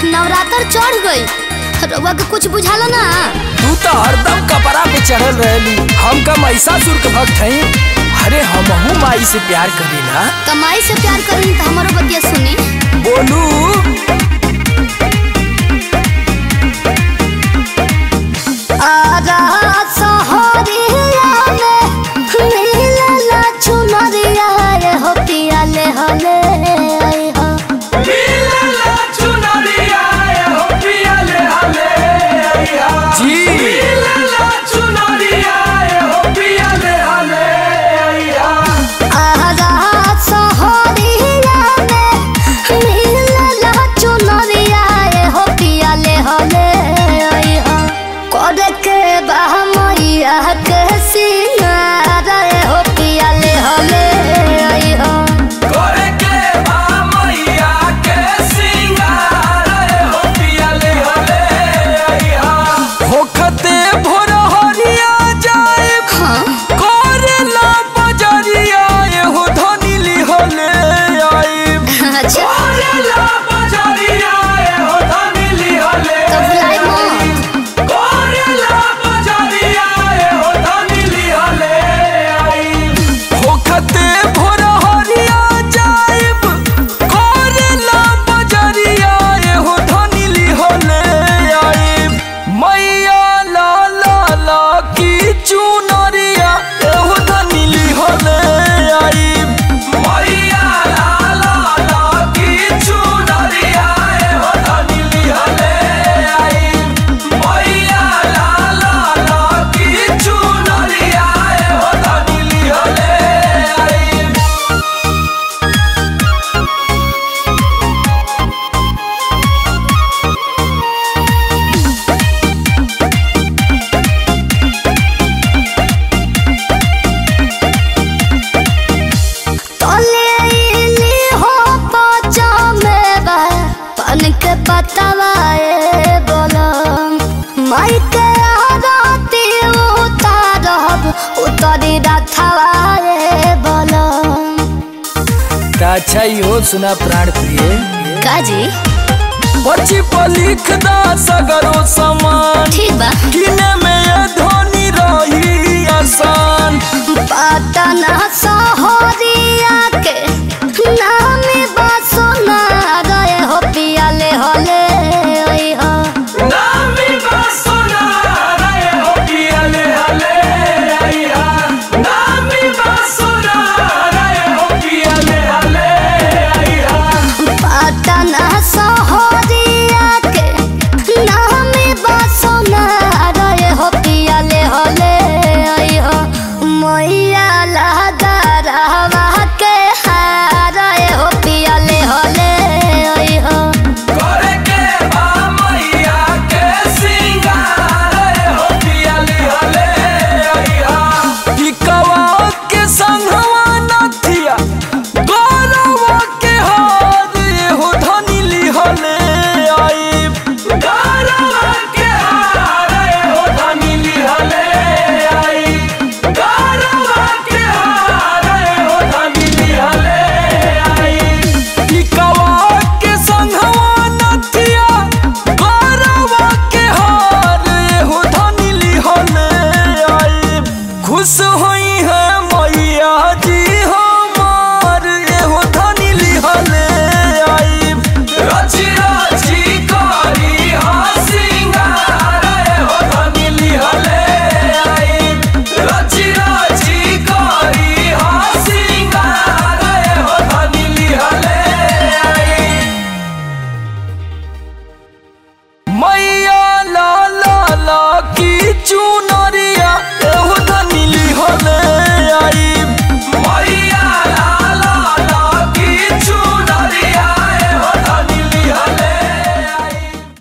नवरात्र चढ़ गई रउआ के कुछ बुझाला ना तू तो हरदम कपड़ा पे चढ़ल रहली हम का महिषासुर के भक्त हई अरे हमहू माई से प्यार करीला कमाई से प्यार करी तो हमारो बतिया सुनी बोलू आजा सहरिया में मिलला चुनरिया रे हो पिया ले हले आई हो जी आजा सहरिया में मिलला चुनरिया रे हो पिया ले हले आई हो करे के बा मैया के सिंगार रे हो पिया ले हले आई हो होखते भोर हरिया जाए हाँ करेला बजरिया एहो धनी लिहले आइब अच्छा करेला बजरिया एहो धनी लिहले तो भुलाई मत करेला बजरिया एहो धनी लिहले आइब होखते भोर हरिया जाइब करेला बजरिया एहो धनी लिहले आइब मैया ला ला ला की चुनरिया एहो धनी लिहले आइब मैया ला ला ला की चुनरिया एहो धनी लिहले आइब मैया ला ला ला की चुनरिया एहो धनी लिहले आइब तले इली हो पचा में बा पन के पतवा ए बोलम माई के आरती उतारब उतरी रथवा ए बोलम अच्छा हो सुना प्राण प्रिय काजी पर्ची पर लिख दा सगरो सामान ठीक बा किने में ये धोनी रही आसान पटना सहरिया के नामी बसना गए हो पियाले होले ओई हो नामी बासुना रे हो पियले हले आइहा नामी बासुना रे हो पियले हले आइहा पटना सहरिया के नामी बसना गए हो पियाले होले ओई हो मैया लगा रहवा